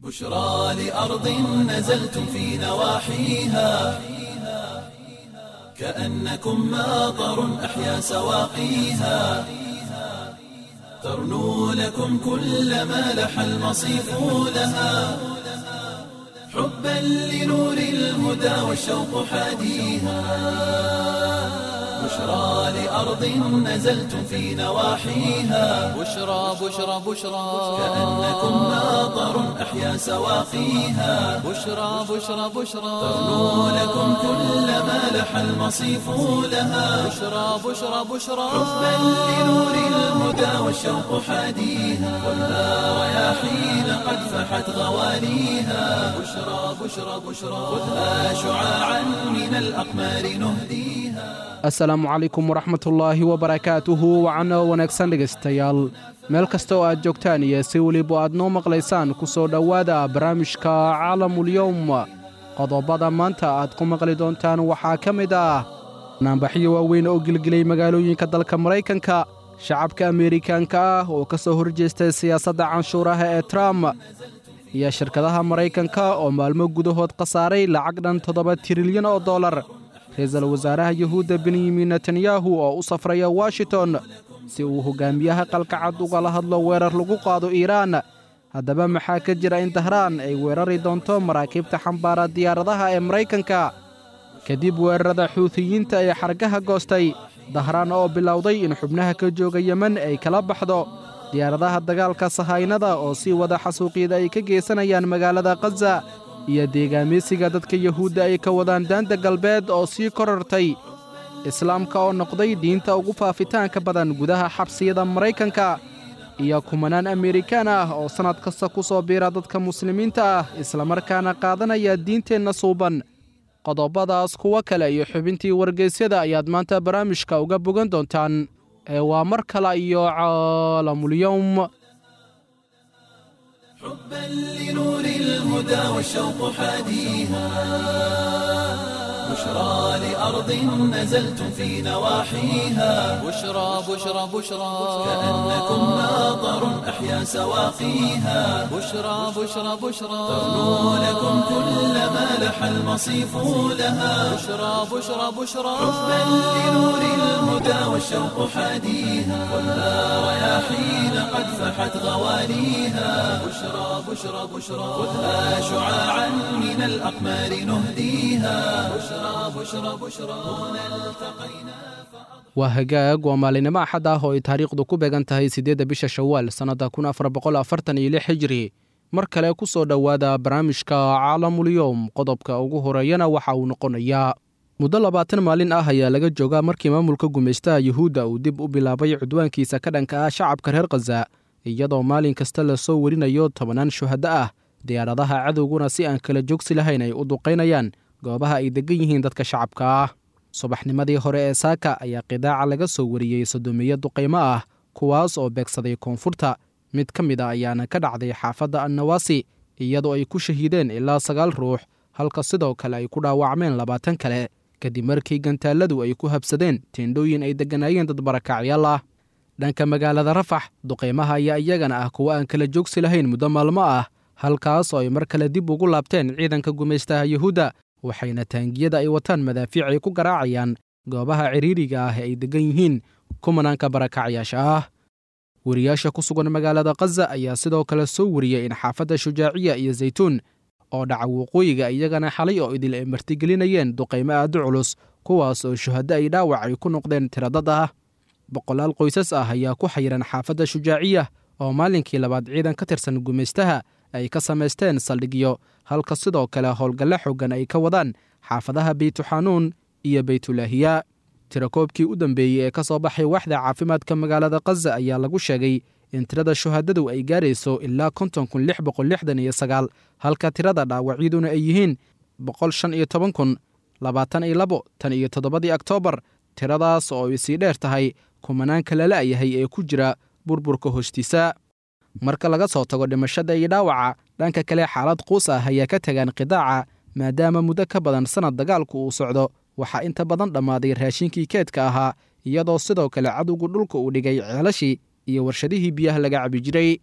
بشرى لأرض نزلتم في نواحيها كأنكم ماطر أحيا سواقيها ترنو لكم كل ما لح المصيف لها حبا لنور الهدى والشوق حاديها بشرى لأرض نزلتم في نواحيها بشرى بشرى بشرى كأنكم ماطر أحيا سواقيها بشرى بشرى بشرى ترنو لكم كل ما لح المصيف لها بشرى بشرى بشرى حبا لنور الهدى والشوق حاديها خذها رياحين قد فحت غواليها بشرى بشرى بشرى خذها شعاعا من الأقمار نهديها asalaamu calaykum waraxmatullaahi wabarakaatuhu wacano wanaagsan dhegaystayaal meel kasta oo aad joogtaan iyo si weliba aad noo maqlaysaan ku soo dhowaada barnaamijka caalamulyowm qodobada maanta aad ku maqli doontaan waxaa ka mid ah naanbaxyo waaweyn oo gelgelay magaalooyinka dalka maraykanka shacabka ameerikaanka ah oo ka soo horjeestay siyaasadda canshuuraha ee trump iyo shirkadaha maraykanka oo maalmo gudahood khasaaray lacag dhan toddoba tirilyan oo dollar ra-iisul wasaaraha yuhuudda benyamin netanyahu oo u safraya washington si uu hogaamiyaha qalkacad ugala hadlo weerar lagu qaado iiraan haddaba maxaa ka jira in dahraan ay weerari doonto maraakiibta xambaara diyaaradaha ee maraykanka kadib weerarada xuutiyiinta ee xargaha goostay dahraan oo bilowday in xubnaha ka jooga yemen ay kala baxdo diyaaradaha dagaalka sahaynada oo sii wada xasuuqyada ay ka geysanayaan magaalada khaza iyo deegaameysiga dadka yuhuudda ay ka wadaan daanta galbeed oo sii korortay islaamka oo noqday diinta ugu faafitaanka badan gudaha xabsiyada maraykanka iyo kumanaan amerikaan ah oo sannad kasta ku soo biira dadka muslimiinta ah islamarkaana qaadanaya diinteenna suuban qodobadaas kuwo kale iyo xubintii wargeysyada ayaad maanta barnaamijka uga bogan doontaan ee waa mar kale iyo caalamulyowm حبا لنور الهدى والشوق حاديها بشرى لأرض نزلتم في نواحيها بشرى بشرى بشرى كأنكم ماطر أحيا سواقيها بشرى بشرى بشرى ترنو لكم كل ما لح المصيف لها بشرى بشرى بشرى حبا لنور الهدى والشوق حاديها خذها رياحين قد فحت غواليها بشرى بشرى بشرى خذها شعاعا من الأقمار نهديها بشرى بشرى بشرى هنا التقينا waa hagaag waa maalinimo axad ah oo ay taariikhdu ku beegan tahay siddeedda bisha shawaal sannadda kun afar boqol afartan iyo lix hijri mar kale ku soo dhowaada barnaamijka caalamulyowm qodobka ugu horeeyana waxa uu noqonayaa muddo labaatan maalin ah ayaa laga joogaa markii maamulka gumaystaha yuhuudda uu dib u bilaabay cudwaankiisa ka dhanka ah shacabka reer khaza iyadoo maalin kasta lasoo werinayo tobannaan shuhaddo ah diyaaradaha cadowguna si aan kala joogsi lahayn ay u duqaynayaan goobaha ay deggan yihiin dadka shacabka ah subaxnimadii hore ee saaka ayaa qidaaca laga soo wariyey sodomiyo duqaymo ah kuwaas oo beegsaday koonfurta mid ka mid a ayaana ka dhacday xaafadda annawaasi iyadoo ay ku shahiideen ilaa sagaal ruux halka sidoo kale ay ku dhaawacmeen labaatan kale kadib markii gantaalladu ay ku habsadeen teendhooyin ay degganaayeen dad barakacyaal ah dhanka magaalada rafax duqaymaha ayaa iyagana ah kuwo aan kala joogsi lahayn muddo maalmo ah halkaas oo ay mar kale dib ugu laabteen ciidanka gumaystaha yuhuudda waxayna taangiyada ay wataan madaafiic ay ku garaacayaan goobaha ciriiriga ah ee ay deggan yihiin kumanaanka barakacyaasha ah weriyaasha ku sugan magaalada khaza ayaa sidoo kale soo wariyey in xaafadda shujaaciya iyo zaytuun oo dhaca waqooyiga iyagana xalay oo idil ay martigelinayeen duqaymo aada u culus kuwaas oo shuhaddo ay dhaawac ay ku noqdeen tiradad ah boqolaal qoysas ah ayaa ku xayiran xaafadda shujaaciya oo maalinkii labaad ciidan ka tirsan gumaystaha ay ka samaysteen saldhigyo halka sidoo kale howlgalle xoogan ay ka wadaan xaafadaha beytuxanuun iyo beytulaahiya tirakoobkii u dambeeyey ee ka soo baxay waaxda caafimaadka magaalada khaza ayaa lagu sheegay in tirada shuhadadu ay gaarayso ilaa konton kun lix boqol lixdan iyo sagaal halka tirada dhaawacyaduna ay yihiin boqol shan iyo toban kun labaatan iyo labo tan iyo toddobadii oktoobar tiradaas oo ay sii dheer tahay kumanaanka la la'yahay ee ku jira burburka hoostiisa marka laga soo tago dhimashada iyo dhaawaca dhanka kale xaalad quus ah ayaa ka tagaan qidaaca maadaama muddo ka badan sannad dagaalku uu socdo waxaa inta badan dhammaaday raashinkii keedka ahaa iyadoo sidoo kale cadowgu dhulka uu dhigay ceelashii iyo warshadihii biyaha laga cabi jiray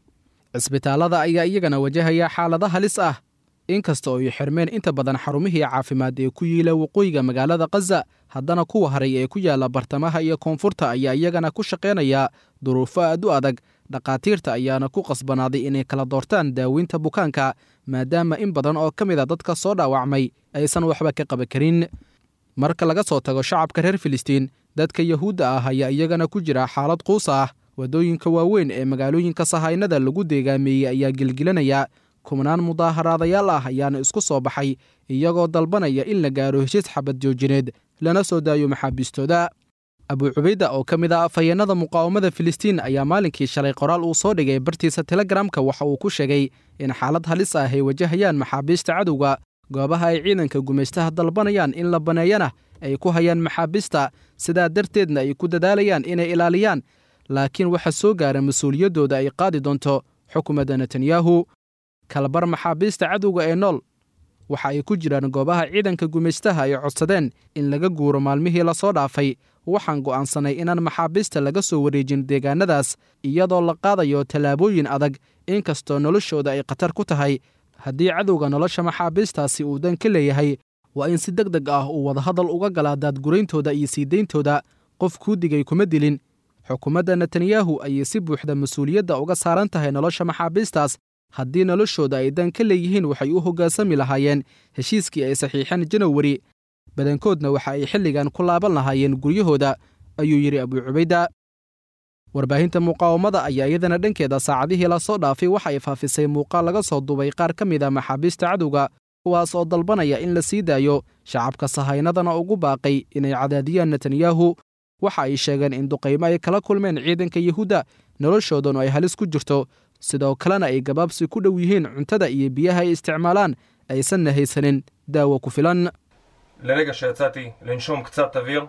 cisbitaallada ayaa iyagana wajahaya xaalado halis ah inkasta oo ay xirmeen inta badan xarumihii caafimaad ee ku yiila waqooyiga magaalada khaza haddana kuwa haray ee ku yaalla bartamaha iyo koonfurta ayaa iyagana ku shaqaynaya duruufo aad u adag dhakhaatiirta ayaana ku qasbanaaday inay kala doortaan daaweynta bukaanka maadaama in badan oo ka mid a dadka soo dhaawacmay aysan waxba ka qaban karin marka laga soo tago shacabka reer filistiin dadka yahuudda ah ayaa iyagana ku jira xaalad quus ah waddooyinka waaweyn ee magaalooyinka sahaynada lagu deegaameeyey ayaa gelgelanaya kubnaan mudaaharaadayaal ah ayaana isku soo baxay iyagoo dalbanaya in la gaaro heshiis xabad joojineed lana soo daayo maxaabiistooda abu cubayda oo ka mid ah afhayeennada muqaawamada filistiin ayaa maalinkii shalay qoraal uu soo dhigay bartiisa telegramka waxa uu ku sheegay in xaalad halis ah ay wajahayaan maxaabiista cadowga goobaha ay ciidanka gumaystaha dalbanayaan in la baneeyana ay ku hayaan maxaabiista sidaa darteedna ay ku dadaalayaan inay ilaaliyaan laakiin waxa soo gaara mas-uuliyaddooda ay qaadi doonto xukuumadda netanyahu kalabar maxaabiista cadowga ee nool waxa ay ku jiraan goobaha ciidanka gumaystaha ay codsadeen in laga guuro maalmihii lasoo dhaafay waxaan go'aansanay inaan maxaabiista laga soo wareejin deegaanadaas iyadoo la qaadayo tallaabooyin adag inkastoo noloshooda ay khatar ku tahay haddii cadowga nolosha maxaabiistaasi uu dan ka leeyahay waa in si deg deg ah uu wadahadal uga galaa daadgurayntooda iyo sii deyntooda qof kuu digay kuma dilin xukuumadda netanyahu ayay si buuxda mas-uuliyadda uga saaran tahay nolosha maxaabiistaas haddii noloshooda ay dan ka leeyihiin waxay u hoggaansami lahaayeen heshiiskii ay saxiixeen janawari badankoodna waxa ay xilligan ku laaban lahaayeen guryahooda ayuu yidhi abuu cubayda warbaahinta muqaawamada ayaa iyadana dhankeeda saacadihii lasoo dhaafay waxa ay faafisay muuqaal laga soo duubay qaar ka mid a maxaabiista cadowga kuwaas oo dalbanaya in la sii daayo shacabka sahaynadana ugu baaqay inay cadaadiyaan netanyahu waxa ay sheegeen in duqaymo ay kala kulmeen ciidanka yuhuudda noloshoodanu ay halis ku jirto sidoo kalena ay gabaabsi ku dhow yihiin cuntada iyo biyaha ay isticmaalaan aysanna haysanin daawo ku filan לרגע שיצאתי לנשום קצת אוויר,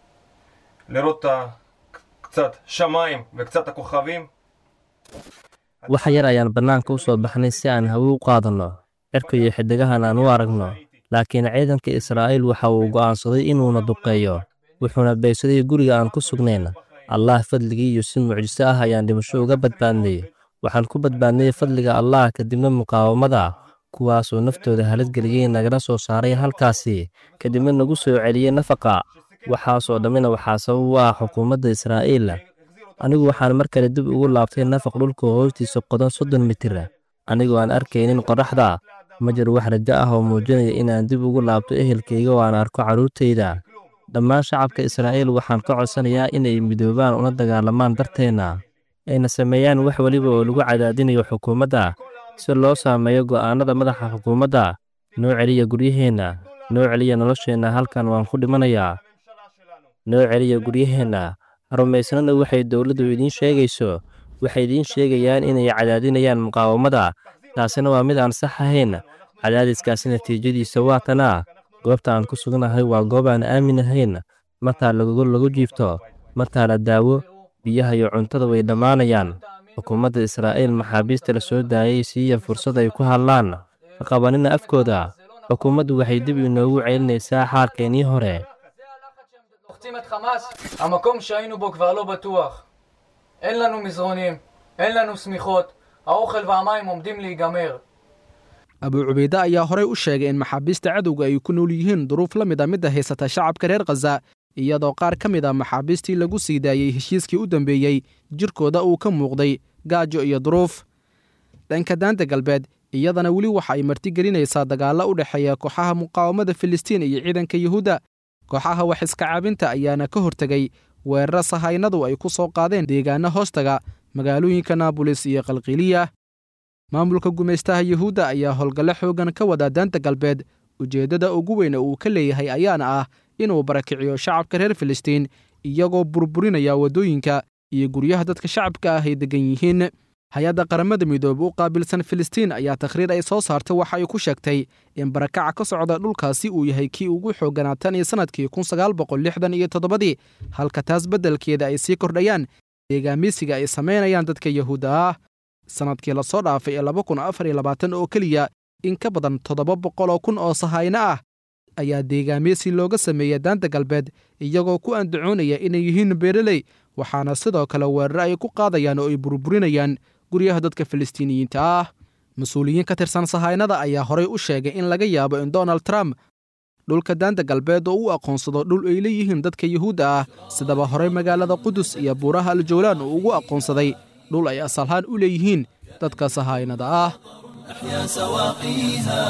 לראות את ה- קצת שמיים וקצת הכוכבים. wax yar ayaan bannaanka u soo baxnay si aan hawo u qaadanno cirka iyo xiddigahan aan u aragno laakiin ciidanka israa'iil waxa uu go'aansaday inuuna duqeeyo wuxuuna beegsaday guriga aan ku sugnayn allah fadligii iyo si mucjiso ah ayaan dhimasho uga badbaadnay waxaan ku badbaadnay fadliga allah kadibna muqaawamada kuwaasoo naftooda haladgeliyey nagala soo saaray halkaasi kadibna nagu soo celiyey nafaqa waxaasoo dhammina waxaa sabab u ah xukuumadda israa'iil anigu waxaan mar kale dib ugu laabtay nafaq dhulka hoostiisa qodan soddon mitir anigoo aan arkaynin qorraxda ma jiro wax rajo ah oo muujinaya inaan dib ugu laabto ehelkayga oo aan arko carruurtayda dhammaan shacabka israa'iil waxaan ka codsanayaa inay midoobaan una dagaalamaan darteenna ayna sameeyaan wax weliba oo lagu cadaadinayo xukuumadda si loo saameeyo go'aannada madaxa xukuumadda noo celiya guryaheenna noo celiya nolosheenna halkan waan ku dhimanayaa noo celiya guryaheenna rumaysnana waxay dowladdu idiin sheegayso waxay idiin sheegayaan inay cadaadinayaan muqaawamada taasina waa mid aan sax ahayn cadaadiskaasi natiijadiisa waa tanaa goobta aan ku sugnahay waa goob aan aamin ahayn martaa lagu lagu jiifto martaa la daawo biyaha iyo cuntada way dhammaanayaan xukuumadda israa'iil maxaabiista la soo daayay siiya fursad ay ku hadlaan ka qabanina afkooda xukuumaddu waxay dib inoogu celinaysaa xaalkeennii hore לוחצים את חמאס, המקום שהיינו בו כבר לא בטוח. אין לנו מזרונים, אין לנו שמיכות, האוכל והמים עומדים להיגמר. abuu cubayde ayaa horey u sheegay in maxaabiista cadowga ay ku nool yihiin duruuf la mid a midda haysata shacabka reer khaza iyadoo qaar ka mid a maxaabiistii lagu sii daayey heshiiskii u dambeeyey jirkooda uu ka muuqday gaajo iyo duruuf dhanka daanta galbeed iyadana weli waxa ay martigelinaysaa dagaallo u dhexeeya kooxaha muqaawamada filistiin iyo ciidanka yuhuudda kooxaha wax iska caabinta ayaana ka hortegay weeraro sahaynadu ay ku soo qaadeen deegaano hoostaga magaalooyinka naabulis iyo qalqiiliya maamulka gumaystaha yuhuudda ayaa howlgallo xooggan ka wada daanta galbeed ujeeddada ugu weyn uu ka leeyahay ayaana ah inuu barakiciyo shacabka reer filistiin iyagoo burburinaya waddooyinka iyo guryaha dadka shacabka ah ay deggan yihiin hay-adda qaramada midoobe u qaabilsan filistiin ayaa takhriir ay soo saartay waxa ay ku sheegtay in barakaca ka socda dhulkaasi uu yahay kii ugu xoogganaa tan iyo sannadkii kun sagaal boqol lixdan iyo toddobadii halka taas beddelkeeda ay sii kordhayaan deegaamisiga ay samaynayaan dadka yuhuudda ah sannadkii lasoo dhaafay ee laba kun afar iyo labaatan oo keliya in ka badan toddoba boqol oo kun oo sahayno ah ayaa deegaamiysi looga sameeya daanta galbeed iyagoo ku andacoonaya inay yihiin beereley waxaana sidoo kale weeraro ay ku qaadayaan oo ay burburinayaan guryaha dadka filistiiniyiinta ah mas-uuliyiin ka tirsan sahaynada ayaa horay u sheegay in laga yaabo in donald trump dhulka daanta galbeed oo u aqoonsado dhul ay leeyihiin dadka yuhuudda ah sidaba horey magaalada qudus iyo buuraha aljawlaan uu ugu aqoonsaday dhul ay asalhaan u leeyihiin dadka sahaynada ah أحيا سواقيها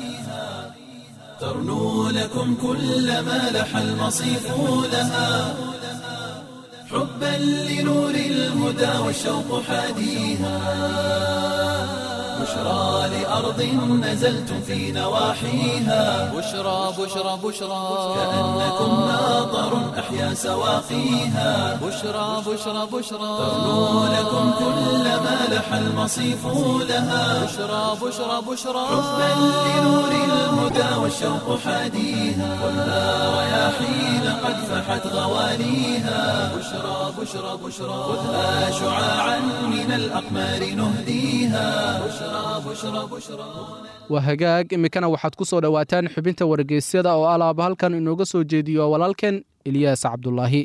ترنو لكم كل ما لح المصيف لها حبا لنور الهدى والشوق حاديها بشرى لأرض نزلتم في نواحيها بشرى بشرى بشرى كأنكم ناظر أحيا سواقيها بشرى بشرى بشرى ترنو لكم كل ما لح المصيف لها بشرى بشرى بشرى حبا لنور الهدى والشوق حاديها خذها رياحين قد فحت غواليها بشرى بشرى بشرى خذها شعاعا من الأقمار نهديها بشرى بشرى بشرى waa hagaag iminkana waxaad ku soo dhowaataan xubinta wargeysyada oo alaaba halkan inooga soo jeediyo walaalkeen eliyaas cabdulaahi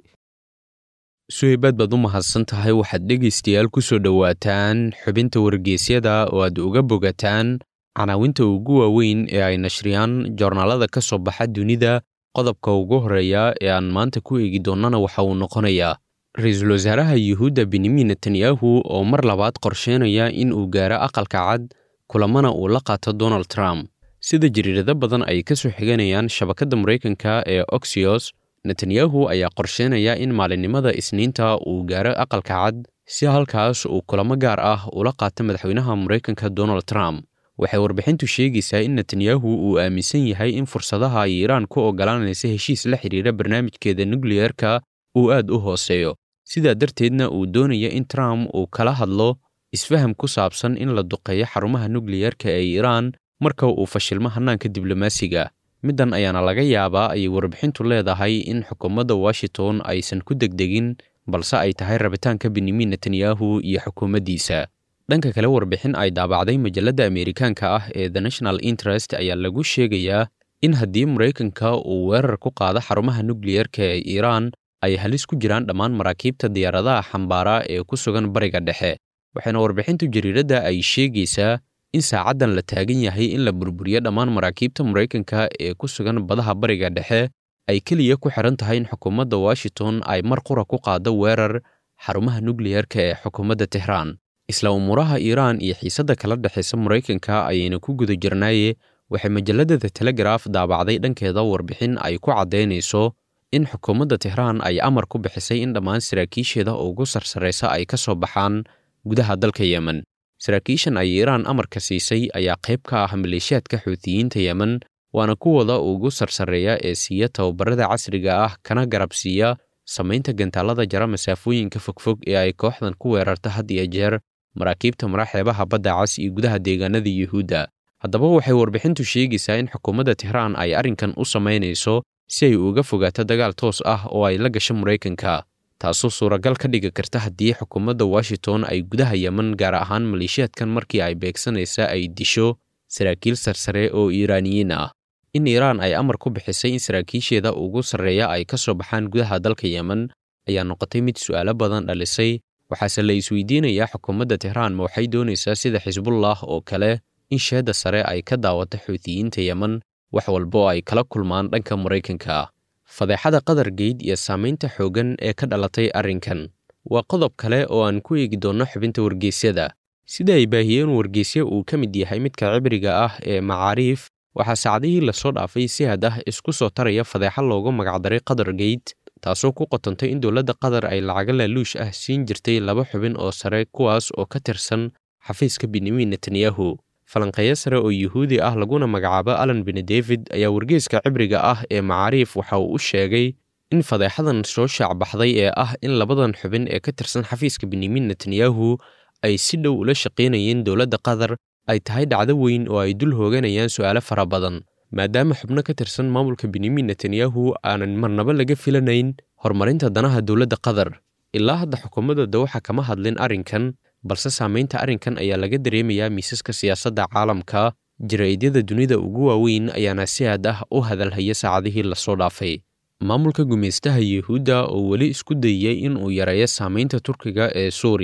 suheybaad baad u mahadsan tahay waxaad dhegaystayaal ku soo dhowaataan xubinta wargeysyada oo aad uga bogataan canaawinta ugu waaweyn ee ay nashriyaan joornaalada ka soo baxa dunida qodobka ugu horreeya ee aan maanta ku eegi doonnana waxa uu noqonayaa ra-iisul wasaaraha yuhuudda benyamin netanyahu oo mar labaad qorsheynaya in uu gaaro aqalka cad kulamana uu la qaato donald trump sida jariirado badan ay ka soo xiganayaan shabakadda maraykanka ee oxyos netanyahu ayaa qorsheynaya in maalinimada isniinta uu gaaro aqalka cad si halkaas uu kulamo gaar ah ula qaato madaxweynaha maraykanka donald trump waxay warbixintu sheegaysaa in netanyahu uu aaminsan yahay in fursadaha ay iiraan ku oggolaanaysa heshiis la xidhiira barnaamijkeeda nukliyerka uu aad u hooseeyo sidaa darteedna uu doonaya in trump uu kala hadlo isfaham ku saabsan in la duqeeyo xarumaha nukliyerka ee iiraan marka uu fashilmo hannaanka diblomaasiga middan ayaana laga yaabaa ayay warbixintu leedahay in xukuumadda washington aysan ku degdegin balse ay tahay rabitaanka benyamin netanyahu iyo xukuumaddiisa dhanka kale warbixin ay daabacday majalladda ameerikaanka ah ee the national interest ayaa lagu sheegayaa in haddii maraykanka uu weerar ku qaado xarumaha nukliyerka ee iiraan ay halis ku jiraan dhammaan maraakiibta diyaaradaha xambaara ee ku sugan bariga dhexe waxaana warbixintu jariiradda ay sheegaysaa in saacaddan la taagan yahay in la burburiyo dhammaan maraakiibta maraykanka ee ku sugan badaha bariga dhexe ay keliya ku xiran tahay in xukuumadda washington ay mar qura ku qaado weerar xarumaha nukliyerka ee xukuumadda tehraan isla umuuraha iiraan iyo xiisadda kala dhexaysa maraykanka ayayna ku guda jirnaaye waxay majalladda the telegraf daabacday dhankeeda warbixin ay ku caddaynayso in xukuumadda tehraan ay amar ku bixisay in dhammaan saraakiisheeda ugu sarsaraysa ay ka soo baxaan gudaha dalka yemen saraakiishan ay iiraan amarka siisay ayaa qayb ka ah maleeshiyaadka xuutiyiinta yemen waana kuwooda ugu sarsareeya ee siiya tababarada casriga ah kana garab siiya samaynta gantaalada jara masaafooyinka fogfog ee ay kooxdan ku weerarta had iyo jeer maraakiibta maraxeebaha badda cas iyo gudaha deegaanada yuhuudda haddaba waxay warbixintu sheegaysaa in xukuumadda tehraan ay arrinkan u samaynayso si ay uga fogaato dagaal toos ah oo ay la gasho maraykanka taasoo suuragal ka dhigi karta haddii xukuumadda washington ay gudaha yemen gaar ahaan maleeshiyaadkan markii ay beegsanaysa ay disho saraakiil sarsare oo iiraaniyiin ah in iiraan ay amar ku bixisay in saraakiisheeda ugu sarreeya ay ka soo baxaan gudaha dalka yemen ayaa noqotay mid su'aalo badan dhalisay waxaase la isweydiinayaa xukuumadda tehraan ma waxay doonaysaa sida xisbullah oo kale in sheedda sare ay ka daawato xuutiyiinta yemen wax walba oo ay kala kulmaan dhanka maraykanka fadeexada qatar geyd iyo saamaynta xooggan ee ka dhalatay arrinkan waa qodob kale oo aan ku eegi doonno xubinta wargeysyada sida ay baahiyeen wargeysya uu ka mid yahay midka cibriga ah ee macaariif waxaa saacadihii lasoo dhaafay si had ah isku soo taraya fadeexa loogu magacdaray qatar geyt taasoo ku qotantay in dowladda qatar ay lacaga laaluush ah siin jirtay laba xubin oo sare kuwaas oo ka tirsan xafiiska benyamin netanyahu falanqeeyo sare oo yuhuudi ah laguna magacaabo alan bene david ayaa wargeyska cibriga ah ee macaariif waxa uu u sheegay in fadeexadan soo shaacbaxday ee ah in labadan xubin ee ka tirsan xafiiska benyamin netanyahu ay si dhow ula shaqaynayeen dowladda qatar ay tahay dhacdo weyn oo ay dul hooganayaan su'aalo fara badan maadaama xubno ka tirsan maamulka benyamin netanyahu aanan marnaba laga filanayn horumarinta danaha dowladda qatar ilaa hadda xukuumadda dawaxa kama hadlin arrinkan balse saamaynta arrinkan ayaa laga dareemayaa miisaska siyaasadda caalamka jaraa'idiyada dunida ugu waaweyn ayaana si aad ah u hadalhaya saacadihii lasoo dhaafay maamulka gumaystaha yuhuudda oo weli isku dayaya in uu yareeyo saamaynta turkiga ee suuriya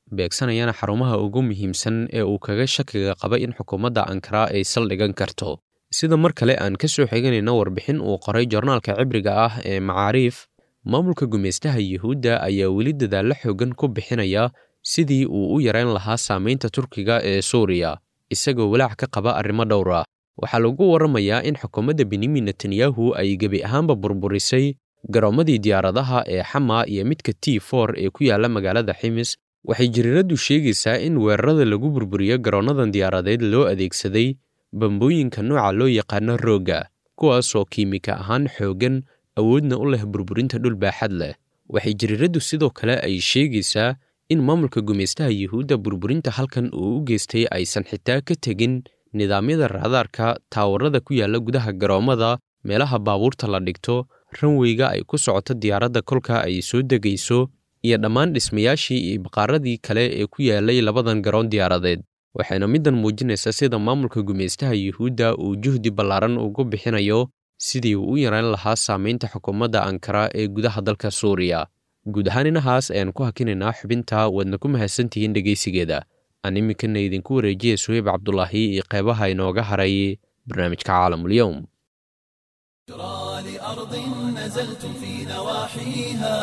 beegsanayana xarumaha ugu muhiimsan ee uu kaga shakiga qaba in xukuumadda ankara ay saldhigan karto sida mar kale aan ka soo xiganayno warbixin uu qoray jornaalka cibriga ah ee macaariif maamulka gumaystaha yuhuudda ayaa weli dadaallo xoogan ku bixinaya sidii uu u yareyn lahaa saamaynta turkiga ee suuriya isagoo walaac ka qaba arrimo dhowr ah waxaa lagu warramayaa in xukuumadda benyamin netanyahu ay gebi ahaanba burburisay garoommadii diyaaradaha ee xama iyo midka t for ee ku yaalla magaalada ximis waxay jiriiraddu sheegaysaa in weerarada lagu burburiyo garoonnadan diyaaradeed loo adeegsaday bambooyinka nooca loo yaqaano roogga kuwaasoo kiimika ahaan xooggan awoodna u leh burburinta dhul baaxad leh waxay jiriiraddu sidoo kale ay sheegaysaa in maamulka gumaystaha yuhuudda burburinta halkan uu u geystay aysan xitaa ka tegin nidaamyada raadaarka taawarada ku yaalla gudaha garoommada meelaha baabuurta la dhigto ranweyga ay ku socoto diyaaradda kolka ay soo degayso iyo dhammaan dhismayaashii iyo baqaaradii kale ee ku yaallay labadan garoon diyaaradeed waxayna middan muujinaysaa sida maamulka gumaystaha yuhuudda uu juhdi ballaaran ugu bixinayo sidii uu u yareyn lahaa saamaynta xukuumadda ankara ee gudaha dalka suuriya guud ahaan inahaas ayaan ku hakinaynaa xubinta waadna ku mahadsantihiin dhegaysigeeda aan iminkana idinku wareejiya suheyb cabdulaahi iyo qeybaha inooga haray barnaamijka caalamulyoum لأرض نزلتم في نواحيها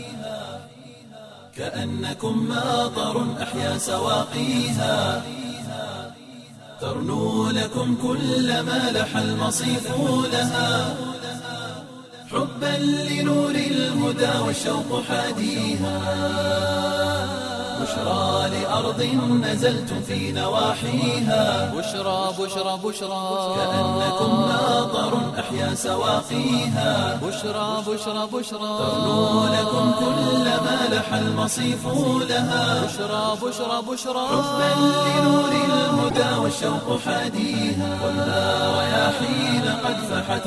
كأنكم ماطر أحيا سواقيها ترنو لكم كل ما لح المصيف لها حبا لنور الهدى والشوق حاديها بشرى لأرض نزلتم في نواحيها بشرى بشرى بشرى كأنكم ماطر أحيا سواقيها بشرى بشرى بشرى ترنو لكم كل ما لح المصيف لها بشرى بشرى بشرى حبا لنور الهدى والشوق حاديها والنار رياحين قد فحت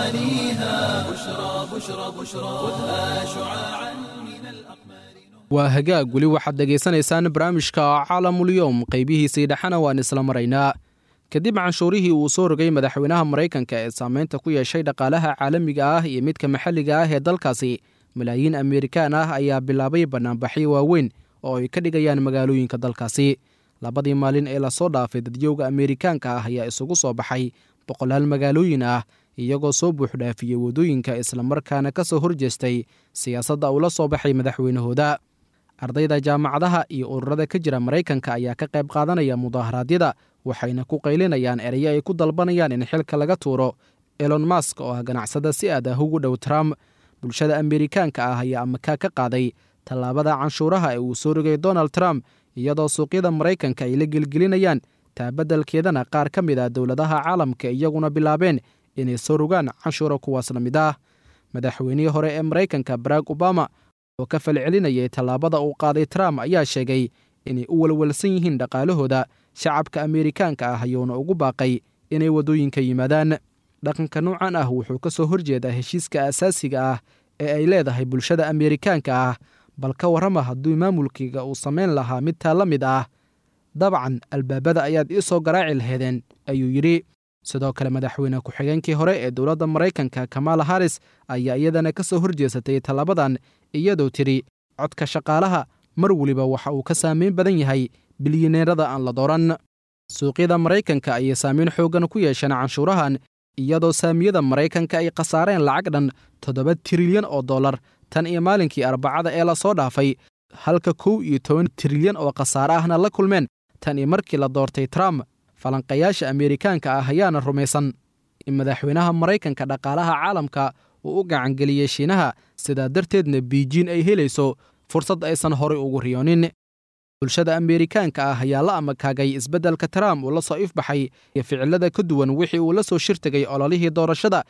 غوانيها بشرى بشرى بشرى خذها شعاعا من الأقمار waa hagaag weli waxaad dhegaysanaysaan barnaamijka caalamulyoom qaybihiisii dhexana waan isla maraynaa kadib canshuurihii uu soo rogay madaxweynaha maraykanka ee saameynta ku yeeshay dhaqaalaha caalamiga ah iyo midka maxalliga ah ee dalkaasi malaayiin amerikaan ah ayaa bilaabay bannaanbaxyo waaweyn oo ay ka dhigayaan magaalooyinka dalkaasi labadii maalin ee lasoo dhaafay dadyowga amerikaanka ah ayaa isugu soo baxay boqolaal magaalooyin ah iyagoo soo buuxdhaafiyey waddooyinka islamarkaana ka soo horjeestay siyaasadda uu la soo baxay madaxweynahooda ardayda jaamacadaha iyo ururada ka jira maraykanka ayaa ka qayb qaadanaya mudaharaadyada waxayna ku qaylinayaan erayo ay ku dalbanayaan in xilka laga tuuro elon mask oo ah ganacsada si aad ah ugu dhow trump bulshada amerikaanka ah ayaa amakaa ka qaaday tallaabada canshuuraha ee uu soo rogay donald trump iyadoo suuqyada maraykanka ay la gelgelinayaan taabadalkeedana qaar ka mid ah dowladaha caalamka iyaguna bilaabeen inay soo rogaan canshuura kuwaas la mid ah madaxweynihii hore ee maraykanka barack obama oo ka falcelinayay tallaabada uu qaaday trump ayaa sheegay inay u walwalsan yihiin dhaqaalahooda shacabka amerikaanka ah ayuuna ugu baaqay inay waddooyinka yimaadaan dhaqanka noocan ah wuxuu ka soo horjeedaa heshiiska asaasiga ah ee ay leedahay bulshada amerikaanka ah bal ka warrama hadduu maamulkiiga uu samayn lahaa mid taa la mid ah dabcan albaabada ayaad ii soo garaaci laheedeen ayuu yidhi sidoo kale madaxweyne ku-xigeenkii hore ee dowladda maraykanka kamala haris ayaa iyadana ka soo horjeesatay tallabadan iyadoo tidhi codka shaqaalaha mar weliba waxa uu ka saamayn badan yahay bilyaneerada aan la dooran suuqyada maraykanka ayay saamayn xooggan ku yeesheen canshuurahan iyadoo saamiyada maraykanka ay khasaareen lacag dhan toddoba trilyan oo dollar tan iyo maalinkii arbacada ee lasoo dhaafay halka kow iyo toban trilyan oo khasaare ahna la kulmeen tan iyo markii la doortay trump falanqayaasha amerikaanka ah ayaana rumaysan in madaxweynaha maraykanka dhaqaalaha caalamka uu u gacangeliyey shiinaha sidaa darteedna biijiin ay helayso fursad aysan horay ugu riyoonin bulshada amerikaanka ah ayaa la amakaagay isbeddelka trump uu la soo ifbaxay iyo ficilada ka duwan wixii uu la soo shirtegay ololihii doorashada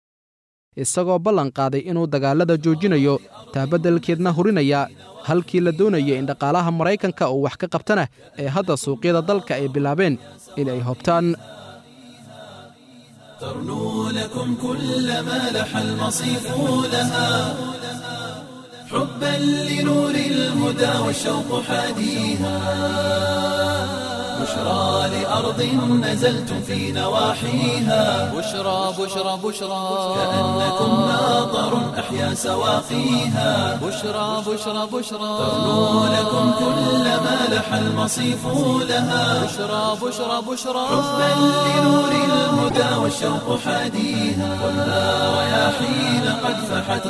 isagoo ballan qaaday inuu dagaalada joojinayo taabaddelkeedna hurinaya halkii la doonayay in dhaqaalaha maraykanka uu wax ka qabtana ee hadda suuqyada dalka ay bilaabeen inay hobtaan ترنو لكم كل ما لح المصيف لها حبا لنور الهدى والشوق حاديها بشرى لأرض نزلتم في نواحيها بشرى بشرى بشرى كأنكم ماطر أحيا سواقيها بشرى بشرى بشرى تغنو لكم كل ما لح المصيف لها بشرى بشرى بشرى حبا لنور الهدى والشوق حاديها خذها رياحين قد فحت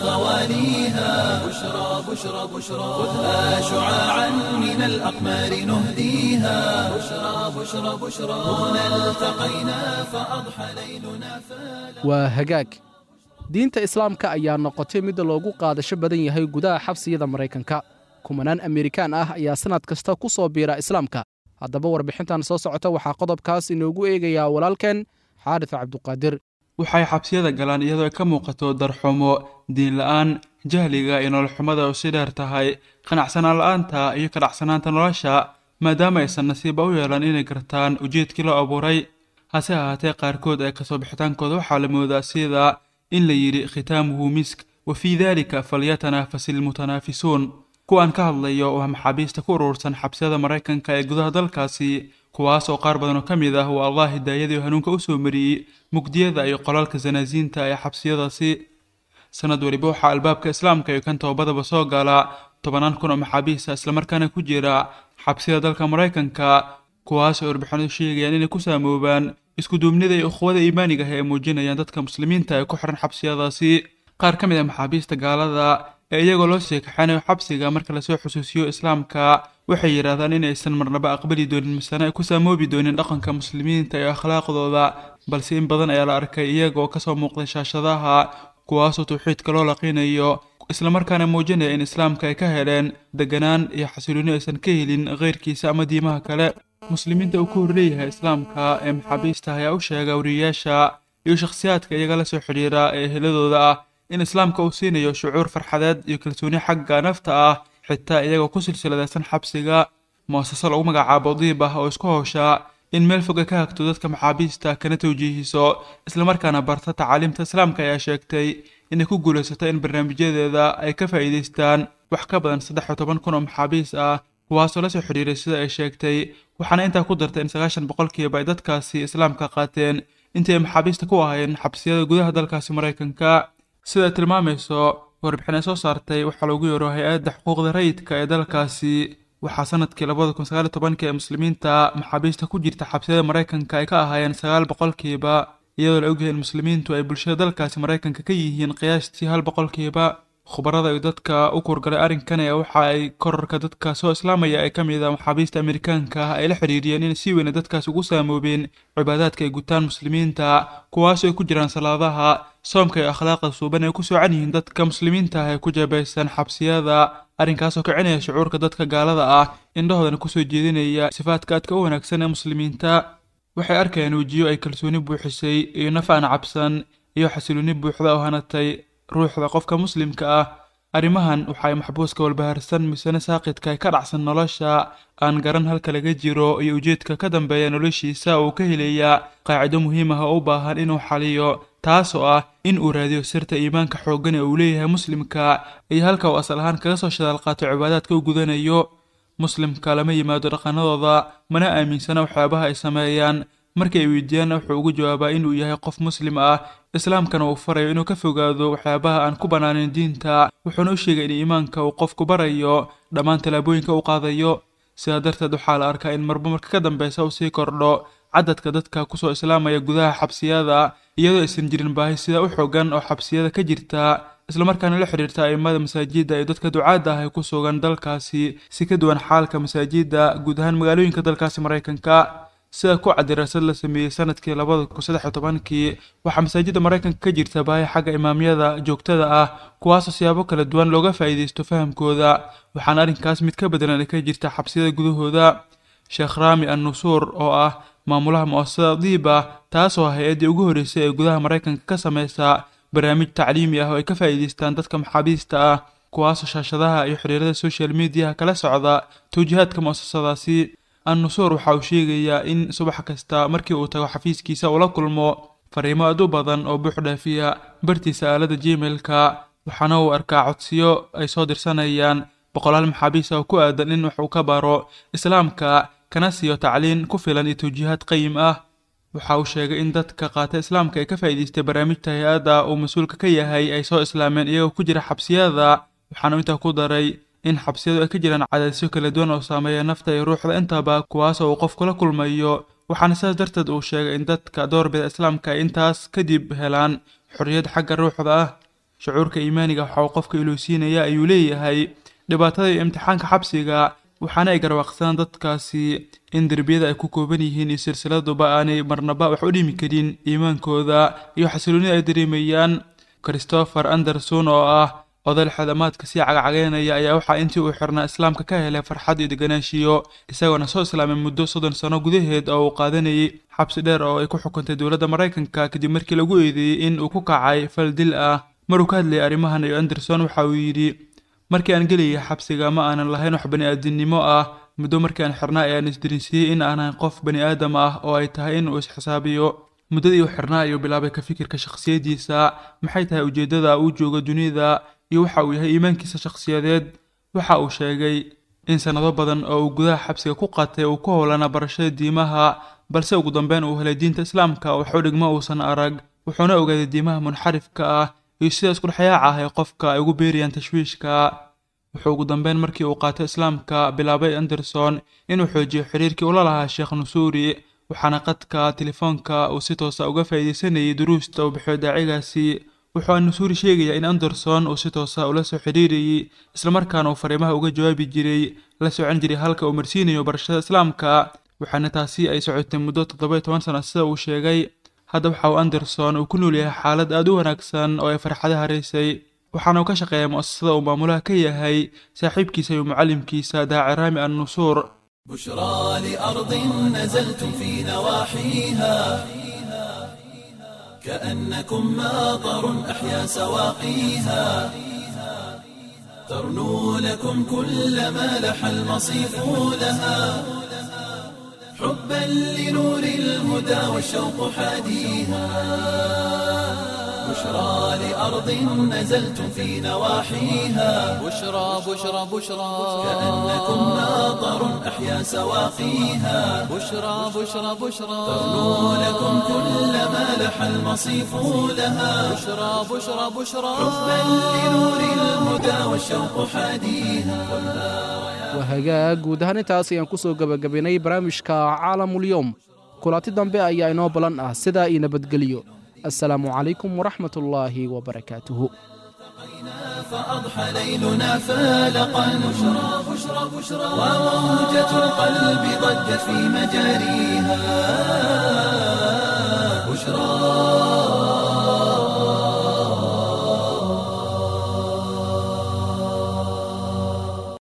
غواليها بشرى بشرى بشرى خذها شعاعا من الأقمار نهديها بشرى بشرى بشرى هنا التقينا فأضحى ليلنا فلا waa hagaag diinta islaamka ayaa noqotay mid loogu qaadasho badan yahay gudaha xabsiyada maraykanka kumanaan amerikaan ah ayaa sannad kasta ku soo biira islaamka haddaba warbixintan soo socota waxaa qodobkaas inoogu eegayaa walaalkeen xaarif cabduqaadir waxay xabsiyada galaan iyadoo ay ka muuqato darxumo diin la-aan jahliga iyo nololxumada oo si dheer tahay qanacsanaan la-aanta iyo kadhacsanaanta nolosha maadaama aysan nasiiba u yeelan inay gartaan ujeedkii loo abuuray hase ahaatee qaarkood ee kasoo bixitaankooda waxaa la moodaa sida in la yidhi khitaamuhu misk wa fii daalika falyatanaafasil ilmutanaafisuun kuwaan ka hadlayo waa maxaabiista ku urursan xabsiyada maraykanka ee gudaha dalkaasi kuwaas oo qaar badan oo ka mid ah uu allah hidaayadii oo hanuunka usoo mariyey mugdiyada iyo qolalka sanaasiinta ee xabsiyadaasi sanad weliba waxaa albaabka islaamka iyo kan toobadaba soo gala tobanaan kun oo maxaabiista islamarkaana ku jira xabsiyada dalka maraykanka kuwaas oo warbixinadu sheegayaan inay ku saamoobaan iskuduubnida iyo ukhwada iimaaniga ah ee muujinayaan dadka muslimiinta ee ku xiran xabsiyadaasi qaar ka mid ah maxaabiista gaalada ee iyagoo loo sii kaxanayo xabsiga marka lasoo xusuusiyo islaamka waxay yidhaahdaan in aysan marnaba aqbali doonin misana ay ku saamoobi doonin dhaqanka muslimiinta iyo akhlaaqdooda balse in badan ayaa la arkay iyagoo kasoo muuqday shaashadaha kuwaasoo tawxiidka loo laqiinayo islamarkaana muujinaya in islaamka ay ka heleen deganaan iyo xasilooni aysan ka helin keyrkiisa ama diimaha kale muslimiinta uu ka horleeyahay islaamka ee maxaabiista ayaa u sheega wariyayaasha iyo shakhsiyaadka iyaga la soo xidhiira ee eheladooda ah in islaamka uu siinayo shucuur farxadeed iyo kalsooni xagga nafta ah xitaa iyagoo ku silsiladaysan xabsiga mu'asaso lagu magacaabo diib ah oo isku howsha in meel foga ka hagto dadka maxaabiista kana tawjiihiso islamarkaana barta tacaaliimta islaamka ayaa sheegtay inay ku guulaysato in barnaamijyadeeda ay ka faa'iidaystaan wax ka badan saddex iyo toban kun oo maxaabiis ah kuwaasoo lasoo xidhiiray sida ay sheegtay waxaana intaa ku dartay in sagaashan boqolkiiba ay dadkaasi islaamka qaateen intii ay maxaabiista ku ahaayeen xabsiyada gudaha dalkaasi maraykanka sida ay tilmaamayso warbixin ay soo saartay waxaa loogu yeero hay-adda xuquuqda rayidka ee dalkaasi waxaa sanadkii labada kun sagaal iyo tobankii ee muslimiinta maxaabiista ku jirta xabsiyada maraykanka ay ka ahaayeen sagaal boqolkiiba iyadoo la ogyahay in muslimiintu ay bulshada dalkaasi maraykanka ka yihiin qiyaastii hal boqolkiiba khubarada iyo dadka u kurgalay arrinkan ee waxa ay korarka dadka soo islaamaya ee ka mid ah maxaabiista amerikaanka ah ay la xidhiiriyeen in si weyna dadkaas ugu saamoobeen cibaadaadka ay gutaan muslimiinta kuwaasoo ay ku jiraan salaadaha soomka iyo akhlaaqda suuban ay ku soocan yihiin dadka muslimiinta ah ee ku jabaysan xabsiyada arrinkaasoo kicinaya shucuurka dadka gaalada ah indhahoodana kusoo jeedinaya sifaadka aadka u wanaagsan ee muslimiinta waxay arkayaan wejiyo ay kalsooni buuxisay iyo naf aan cabsan iyo xasilooni buuxda oo hanatay ruuxda qofka muslimka ah arrimahan waxa ay maxbuuska walbahaarsan misane saaqidka ka dhacsan nolosha aan garan halka laga jiro iyo ujeedka ka dambeeya noloshiisa uu ka helayaa qaacido muhiim ah oo u baahan inuu xaliyo taasoo ah in uu raadiyo sirta iimaanka xooggan ee uu leeyahay muslimka iyo halka uu asal ahaan kaga soo shadaal qaato cibaadaadka u gudanayo muslimka lama yimaado dhaqanadooda mana aaminsana waxyaabaha ay sameeyaan markii ay weydiiyaanna wuxuu ugu jawaabaa inuu yahay qof muslim ah islaamkana uu farayo inuu ka fogaado waxyaabaha aan ku bannaanin diinta wuxuuna u sheegay in iimaanka uu qofku barayo dhammaan tallaabooyinka u qaadayo sidaa darteed waxaa la arkaa in marba marka ka dambeysa uu sii kordho cadadka dadka kusoo islaamaya gudaha xabsiyada iyadoo aysan jirin baahi sida u xoogan oo xabsiyada ka jirta islamarkaana la xidhiirta a'immada masaajidda iyo dadka ducaadda ah ee ku sugan dalkaasi si ka duwan xaalka masaajidda guud ahaan magaalooyinka dalkaasi maraykanka sida ku cad daraasad la sameeyey sanadkii labada kun saddex iyo tobankii waxaa masaajidda maraykanka ka jirta baahi xagga imaamyada joogtada ah kuwaasoo siyaabo kala duwan looga faa'iidaysto fahamkooda waxaana arrinkaas mid ka bedelan ay ka jirta xabsiyada gudahooda sheekh raami an nusuur oo ah maamulaha mu'asasada diiba taasoo ah hay-addii ugu horreysay ee gudaha maraykanka ka sameysa barnaamij tacliimi ah oo ay ka faa'iidaystaan dadka maxaabiista ah kuwaasoo shaashadaha iyo xiriirada social mediaha kala socda tawjihaadka mu'asasadaasi an-nusuur waxa uu sheegayaa in subax kasta markii uu tago xafiiskiisa uu la kulmo fariimo aad u badan oo buux dhaafiya bartiisa aalada gmail-ka waxaana uu arkaa codsiyo ay soo dirsanayaan boqolaal maxaabiis oo ku aadan in wax uu ka baro islaamka kana siiyo tacliin ku filan iyo tawjiihaad qayim ah waxa uu sheegay in dadka qaata islaamka ee ka faa'iidaystay barnaamijta hay-adda uu mas-uulka ka yahay ay soo islaameen iyagoo ku jira xabsiyada waxaanu intaa ku daray in xabsiyadu ay ka jiraan cadaadisyo kala duwan oo saameeya nafta iyo ruuxda intaba kuwaasoo uu qofku la kulmayo waxaana sidaas darteed uu sheegay in dadka doorbida islaamka ay intaas kadib helaan xorriyad xagga ruuxda ah shucuurka iimaaniga waxa uu qofka iluusiinaya ayuu leeyahay dhibaatada iyo imtixaanka xabsiga waxaana ay garwaaqsadaan dadkaasi in derbiyada ay ku kooban yihiin iyo silsiladuba aanay marnaba wax u dhimi karin iimaankooda iyo xasiloonida ay dareemayaan christopher anderson oo ah oday xadamaadka sii cagacagaynaya ayaa waxaa intii uu xirnaa islaamka ka helay farxad iyo deganaanshiyo isagoona soo islaamay muddo soddon sano gudaheed oo uu qaadanayay xabsi dheer oo ay ku xukuntay dowladda maraykanka kadib markii lagu eedeeyey in uu ku kacay fal dil ah maruu ka hadlayay arrimahan iyo anderson waxa uu yidhi markii aan gelayay xabsiga ma aanan lahayn wax bani-aadinimo ah muddo markii aan xirnaa ayaan isdarinsiyey in aanan qof bani aadam ah oo ay tahay in uu isxisaabiyo muddadii uu xirnaa ayuu bilaabay ka fikirka shakhsiyaddiisa maxay tahay ujeeddada uu joogo dunida iyo waxa uu yahay iimaankiisa shakhsiyadeed waxa uu sheegay in sannado badan oo uu gudaha xabsiga ku qaatay uu ku howlana barashada diimaha balse ugu dambeyn uu helay diinta islaamka waxu dhigmo uusan arag wuxuuna ogaaday diimaha munxarifka ah iyo sida iskudhexyaaca ah ee qofka ay ugu beerayaan tashwiishka wuxuu ugu dambeyn markii uu qaatay islaamka bilaabay anderson inuu xoojiyo xiriirkii ula lahaa sheekh nusuuri waxaana qadka telefoonka uu si toosa uga faa'iidaysanayay duruusta uu bixiyo daacigaasi wuxuu anusuuri sheegayaa in anderson uu si toosa ula soo xidhiirayey islamarkaana uu fariimaha uga jawaabi jiray la socon jiray halka uu marsiinayo barashada islaamka waxaana taasi ay socotay muddo toddoba toban sano sida uu sheegay hadda waxa uu anderson uu ku nool yahay xaalad aad u wanaagsan oo ay farxada haraysay waxaana uu ka shaqeeyaa mu'asasada uu maamulaha ka yahay saaxiibkiisa iyo mucallimkiisa daaciraami an nusuur بشرى لأرض نزلتم في نواحيها كأنكم ماطر أحيا سواقيها ترنو لكم كل ما لح المصيف لها حبا لنور الهدى والشوق حاديها بشرى لأرض نزلتم في نواحيها بشرى بشرى بشرى كأنكم ماطر أحيا سواقيها بشرى بشرى بشرى ترنو لكم كل ما لح المصيف لها بشرى بشرى بشرى حبا لنور الهدى والشوق حاديها waa hagaag guud ahaan intaas ayaan ku soo gebagabaynay barnaamijka caalamulyoom kulanti dambe ayaa inoo balan ah sidaa io nabadgeliyo assalaamu calaykum waraxmat ullaahi wabarakaatuhu فأضحى ليلنا فالقا بشرى بشرى بشرى وموجة القلب ضجت في مجاريها بشرى